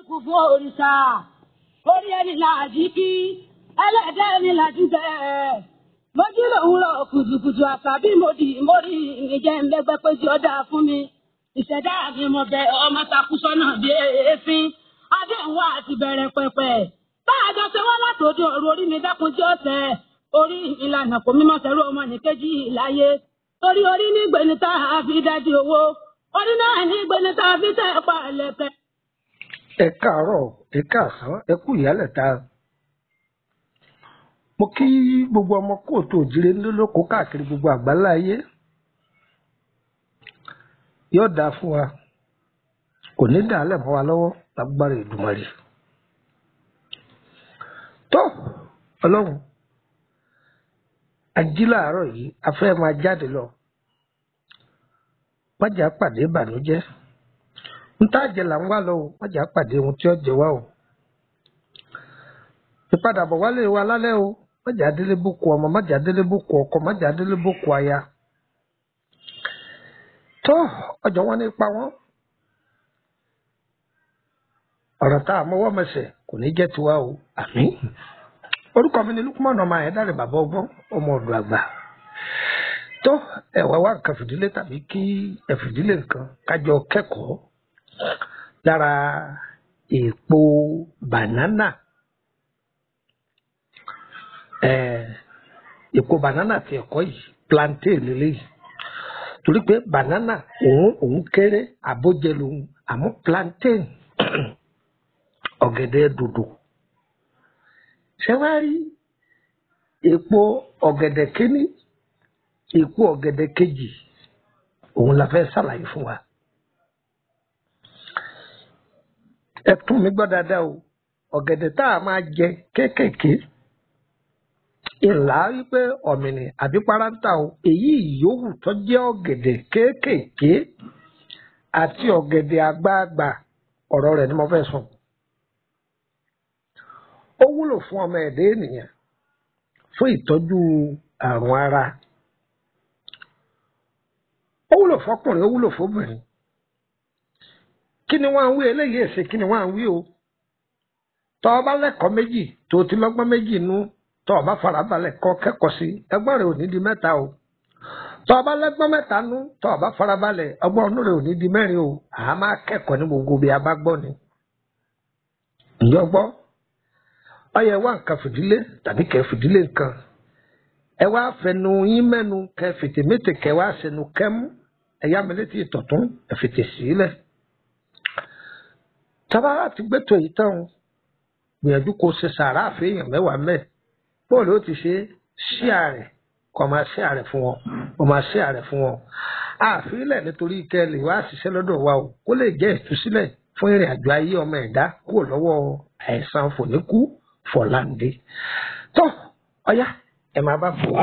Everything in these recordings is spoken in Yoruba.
kú fún òrìṣà orí ẹni làjí kí ẹlẹ́dẹ̀ ẹni làjí bẹ́ẹ̀ mojú lòwúrọ̀ kùtùkùtù àtàbí mòdì mórí ìjẹ́ ńlẹ́gbẹ́ pé tí ó dáa fún mi ìṣẹ̀dá mi mo bẹ ọmọ takú sọ́nà bí èéfín adéhùn àti bẹ̀rẹ̀ pẹ̀pẹ̀ báàjọ ṣe wọ́n látòdì ọ̀rọ̀ orí mi dákun tí ó tẹ̀ orí ìlànà kò mímọ́ sẹ́rù ọmọ nìkejì láyé torí orí ní gbẹ̀ni tá a fi dájú owó orí náà ní gbẹ̀ni tá a fi tẹ̀ pa ẹlẹ́kẹ̀. ẹ káàárọ̀ ẹ káàsán ẹ kú ìyálẹ̀ta mo kí gbogbo ọmọ kóòtù òjìrè lólókòó káàkiri gbogbo àgbáńlá ayé yóò dáa fún wa kò ní dàálẹ̀ mọ́ wa lọ́wọ́ lágbára Èdùmàrè tó ọlọ́run ají láàárọ̀ yìí a fẹ́ máa jáde lọ májà pàdé ìbànújẹ́ ń tá àjẹ là ń wá lọ o májà pàdé ohun tí ó jẹ wá o ìpadàbọ̀ wálé wa lálẹ́ o májà délé bókù ọmọ májà délé bókù ọkọ májà délé bókù aya tó ọjọ́ wọn nípa wọn ọ̀rọ̀ tá a mọ́wọ́ mẹsẹ̀ kò ní jẹ́ tiwa o àmín orúkọ mi ni Lukman ọmọ Ayédáre bàbá ọgbọ́n ọmọ ọ̀dọ̀ àgbà tó ẹ̀wá wá nǹkan fìdílé tàbí kí ẹ fìdílé nǹkan kájọ kẹ́kọ̀ọ́ lára èèpo bànánà èèpo bànánà ti ẹ̀kọ́ yìí plantain lélẹ́yìí torí pé bànánà òun òun kéré àbójẹ lòun àmọ́ plantain ọ̀gẹ̀dẹ̀ dòdò ṣé wàá rí èpo ọ̀gẹ̀dẹ̀ kínní èpo ọ̀gẹ̀dẹ̀ kejì òun la fẹ́ ṣàlàyé fún wa. ẹ tún mi gbọ́ dáadáa o ọ̀gẹ̀dẹ̀ tá a máa jẹ kéékèèké ìlà wípé ọ̀mìnì àbí parántà o èyí yòówù tó jẹ́ ọ̀gẹ̀dẹ̀ kéékèèké àti ọ̀gẹ̀dẹ̀ àgbààgbà ọ̀rọ̀ rẹ̀ ni mo fẹ́ sọ. ó wúlò fún ọmọ ẹ̀dá ènìyàn fún ìtọ́jú àrùn ara ó wúlò fọkùnrin ó wúlò fóbìnrin kí ni wọ́n á ń wí eléyìí èsè kí ni wọ́n á ń wí o tọ́ ọ bá lẹ́kọ̀ọ́ méjì tó ti lọ́gbọ́n méjì nú tọ́ ọ bá farabalẹ̀ kọ́ kẹ́kọ̀ọ́ sí ẹgbọ́n rẹ̀ ò ní di mẹ́ta o tọ́ ọ bá lẹ́gbọ́n mẹ́ta nú tọ́ ọ bá farabalẹ̀ ọgbọ́n ọdún rẹ̀ ò ní di mẹ́rin o àá máa kẹ́kọ̀ọ́ ní gbogbo bí a bá gbọ́ ni. ǹjọ́ gbọ́ ọyẹ wá nǹkan fìdílé tàbí kẹ́ fìdílé nǹkan ẹ wá fẹnu yín mẹ́nu kẹ́ fìtèmétè kẹ́ wá sẹnu kẹ́mú ẹ yá mi létí ìtọ̀tún ẹ fìtè sílẹ̀. tábàrà ti gbẹ́tọ̀ yìí tán gbìyànjú kó ṣe sàrà àfihàn mẹ́wàá mẹ́ẹ̀ bóòlù ó ti ṣe ṣíà rẹ̀ kó máa ṣíà rẹ̀ fún wọn kó máa ṣíà rẹ̀ fún wọn. àfilẹ̀ nítorí kẹ́ lè wá ṣiṣẹ́ lọ́dọ̀ wa o kó lè jẹ́ ìtúsílẹ̀ fún ìrìn àjò ayé ọmọ ẹ̀dá kúrò lọ́wọ́ àìsàn fòníkú fọ̀láǹdé. tó ọ̀yá ẹ máa bá fò wá.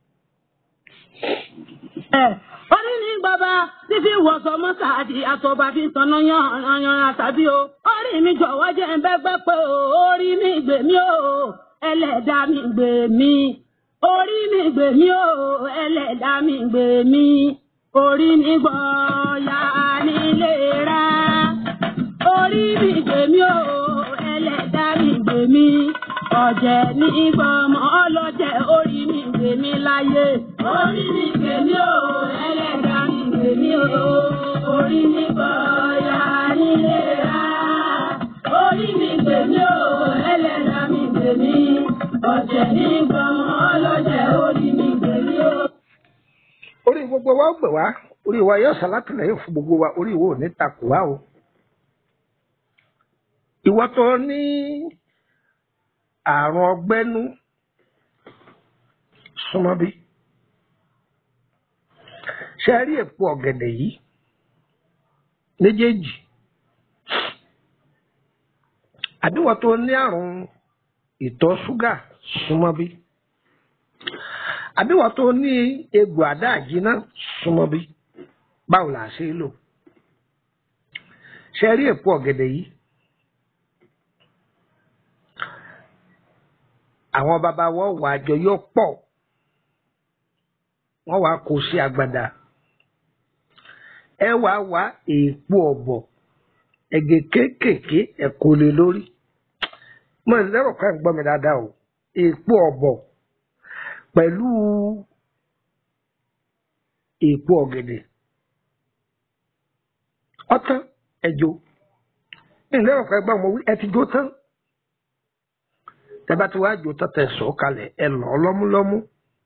orí ní bàbá fífi wọ̀sọ̀ mọ́sáàdì àtọ̀bà fi tanná yanran tàbí o orí mi jọ̀wọ́ jẹ́ ń bẹ́gbẹ́ pé o orí mi gbè mí o ẹlẹ́dàá mi gbè mí orí mi gbè mí o ẹlẹ́dàá mi gbè mí orí mi gbọ̀ọ́yà nílé rà orí mi gbè mí o ẹlẹ́dàá mi gbè mí ọ̀jẹ̀ ní gbọmọ ọlọ́jẹ̀ orí mi gbè mí láyé. orí mi gbè mí o ẹlẹ́dàá mi gbè mí o orí mi gbọ̀ọ́yà nílé rà. orí mi gbè mí o ẹlẹ́dàá mi gbè mí ọ̀jẹ̀ ní gbọmọ ọlọ́jẹ̀ orí mi gbè mí o. orí gbogbo wa ó gbè wá orí wa yóò ṣàlátìlẹ́yìn fún gbogbo wa orí wo ò ní takò wá o. ìwọ tó ní àrùn ọgbẹ́nú súnmọ́ bí. ṣe rí èpo ọ̀gẹ̀dẹ̀ yìí méjèèjì àbíwọ̀ tó ní àrùn ìtọ̀ ṣúgà súnmọ́ bí. àbíwọ̀ tó ní egbò àdáàjínà súnmọ́ bí. báwo là á ṣe é lò. ṣe rí èpo ọ̀gẹ̀dẹ̀ yìí àwọn bàbá wọn wà àjọ yóò pọ̀ wọ́n wàá kó sí agbada ẹ wàá wá èèpo ọ̀bọ̀ ẹ̀gẹ̀ kéékèèké ẹ̀kọ́ lé lórí mo lérò pé ń gbọ́ mi dáadáa o èèpo ọ̀bọ̀ pẹ̀lú èèpo ọ̀gẹ̀dẹ̀ ọtán ẹjọ ilé ọ̀fẹ́ gbà mọ́ wí ẹ ti jó tán tẹ́bá tí wàá jó tán tẹ̀ sọ̀ kalẹ̀ ẹ lọ́ lọ́múlọ́mú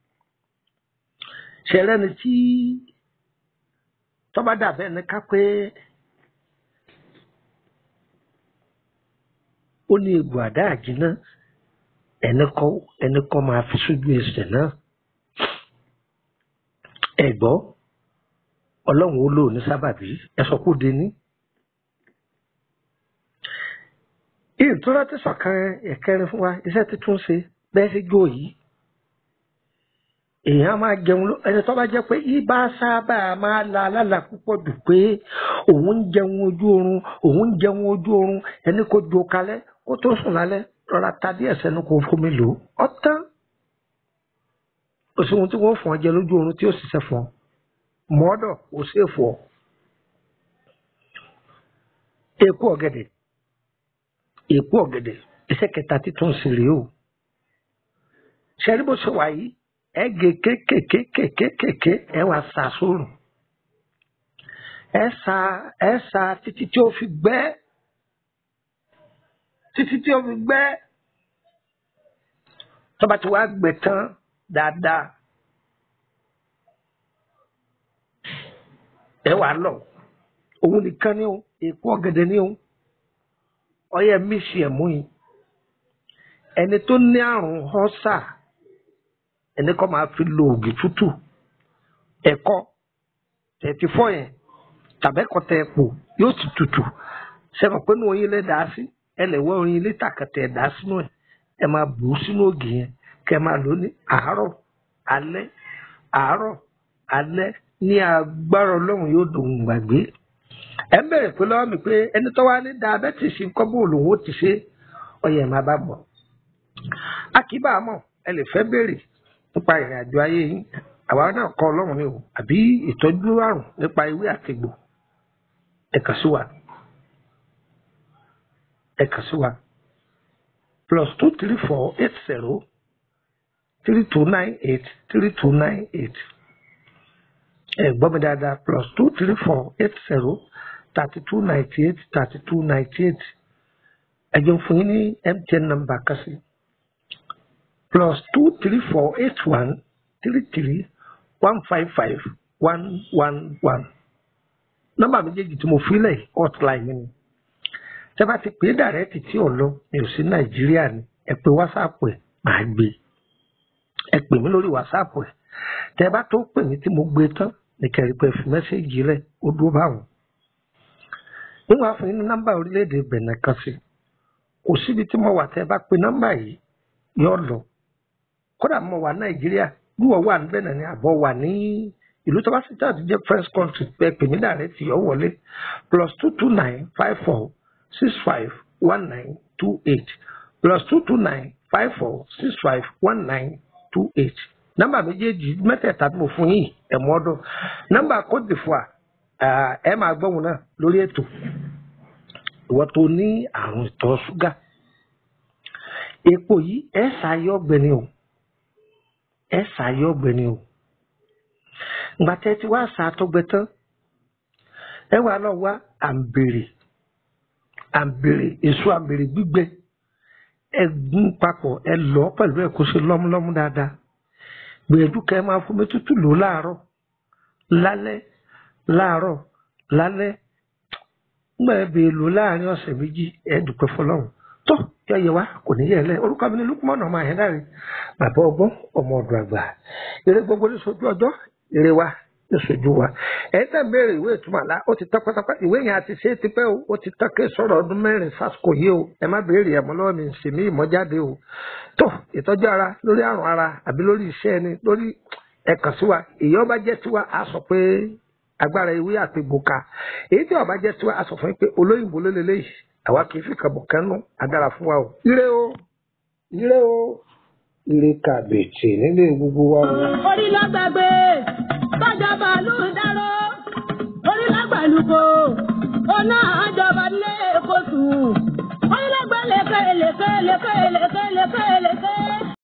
ṣẹlẹ̀ ni tí tọ́ba dàbẹ́ ní ká pé ó ní egbò àdá àjínà ẹni kọ́ ẹni kọ́ máa fi sójú ẹsẹ̀ náà ẹ gbọ́ ọlọ́run ó lò ní sábàbí ẹ sọ kó dé ní. ìtura ti sọ̀kan ẹ̀kẹrin fún wa iṣẹ́ títún ṣe bẹ́ẹ̀ sí jó yìí èèyàn máa jẹun ló ẹni tó bá jẹ́ pé ibà sábà máa la alálà púpọ̀ jù pé òun ń jẹun ojú oorun òun ń jẹun ojú oorun ẹni kò jo kalẹ̀ kó tó sùn lálẹ́ rọra ta díẹ̀ sẹ́nu kó fomi lò ó tán kò sí ohun tí wọ́n fún ọ jẹ lójú oorun tí ó ṣiṣẹ́ fún ọ mọ́ọ́dọ̀ kò sí èfò ọ. èkó ọ̀gẹ̀dẹ̀ èkó ọ̀gẹ̀dẹ̀ iṣẹ́ kẹta títún sí rèé o ṣẹ́rí bó ṣe wà yìí ẹ gé kékèkékèkékèké ẹ wá sa sóòrùn ẹ sa ẹ sa títí tí ó fi gbẹ títí tí ó fi gbẹ tó bá ti wá gbẹ tán dáadáa ẹ wà lọ òun nìkan ni o èkó ọ̀gẹ̀dẹ̀ ni o ọyẹ mísì ẹ mú yìí ẹni tó ní àrùn họ́sà ẹni kọ́ máa fi lo ògì tútù ẹ̀kọ́ tẹ̀tí fọ́ yẹn tàbẹ́kọ̀ tẹ̀ pò yóò ti tutù sẹ́wọ̀n pé ní oyin lẹ́ dàá sí ẹ lè wọ́ oyin lítà kẹtẹ̀ dàá sínú ẹ̀ ẹ máa bù ú sínú ògì yẹn kẹ máa lò ní àárọ̀ alẹ́ àárọ̀ alẹ́ ní agbára ọlọ́run yóò dùn gbàgbé ẹ ń bẹ̀rẹ̀ pé lọ́wọ́ mi pé ẹni tó wá ní diabetes kọ́ bó lòun ó ti ṣe ọyẹ máa bá bọ̀ a kì í bá a mọ̀ ẹ lè fẹ́ béèrè nípa ìrìn àjò ayé yín àwa náà kọ́ ọlọ́run ni o àbí ìtọ́jú àrùn nípa ewé àtìgbò ẹ kàn sí wa ẹ kàn sí wa plus two three four eight zero three two nine eight three two nine eight ẹ gbọ́ mi dáadáa plus two three four eight zero thirty two ninety eight thirty two ninety eight ẹ jẹun fún yín ní MTN number kan sí plus two three four eight one three three one five five one one one nọ́mbà méjèèjì tí mo fi lẹ̀ hotline mi ni tẹ́ bá ti pè é dàrẹ́tì tí ò lọ mi ò sí nàìjíríà ni ẹ pè wásáàpù ẹ̀ máa gbé ẹ pè mí lórí wásáàpù ẹ̀ tẹ́ bá tó pè mí tí mo gbé tán ní kẹrin pé fi mẹ́sẹ̀gì rẹ̀ ó dúró báwọn. níwọ̀n àfún yín ní nọ́mbà orílẹ̀-èdè bẹ̀nẹ̀ kan sí kò síbi tí mo wà tẹ́ bá pe nọ́mbà yìí yóò lọ kódà mo wà nàìjíríà gbúwọ̀ wà níbẹ̀ náà ni àbọ̀ wà ní ìlú tó bá sì jáde jẹ́ first country pé pè mí dàrẹ́tì yọ wọlé plus two two nine five four six five one nine two eight plus two two nine five four six five one nine two eight nọ́mbà méjèèjì mẹ́tẹ̀ẹ̀ta tí mo fún yìí ẹ̀mọ́ ọdún nọ́mbà Côte d'Ivoire ẹ máa gbọ́hùn náà lórí ètò ìwọ tó ní àrùn ìtọ̀ ṣúgà epo yìí ẹ ṣàyọ ọ̀gbẹ́ni o ẹ ṣàyọ ọ̀gbẹ́ni o ìgbà tẹ́ ti wá ṣàtọgbẹ tán ẹ wà lọ wá àǹbèrè àǹbèrè èso àǹbèrè gbígbẹ ẹ gún papọ̀ ẹ lọ pẹ̀lú ẹ kó ṣe lọ́múlọ́mú dáadáa gbìyànjú kẹ́ ẹ máa fomi tútù lò láàárọ̀ lálẹ́ láàárọ̀ lálẹ́ ńgbà ẹ bèè lò láàrin ọ̀sẹ̀ méjì ẹ dúpẹ́ fọ́lọ́run tó yọ yẹ wá kò ní yẹ lẹ orúkọ mi ní lukumọ̀nà ọmọ àyẹ̀dáre bàbá ọgbọ́n ọmọ ọdún àgbà eré gbogbo ní sojú ọjọ́ eré wa ní sojú wa ẹ̀ tẹ̀ béèrè ìwé ìtumọ̀ àlá ó ti tán pátápátá ìwé yẹn àti ṣe é ti pẹ́ o ó ti tán ké sọ̀rọ̀ ọdún mẹ́rin sásìkò yìí o ẹ má béèrè ẹ̀mọ́ lọ́wọ́ mi ṣe mí ìmọ̀jáde o tó ìtọ́jú ara lórí àrùn ara àbí lórí iṣẹ́ ẹni lórí ẹ̀kàn sí wa èyí ọba jẹ́ tiwa á sọ pé agbára ewé àti gbòkà èyí tí ọba jẹ́ tiwa á sọ fún yín pé olóyìnbó ló lélẹ́yìí àwa kì í fi kàbọ̀ kánú adára fún wa o. ire o ire o ire kàbètè nílé gbogbo wa o. orí lágbàgbé tọ́jà bàálù dáró orí lágbàlùkò ọ̀nà àjọba lé kóṣù. Ọlọ́gbẹ́ lèkè lèkè lèkè lèkè lèkè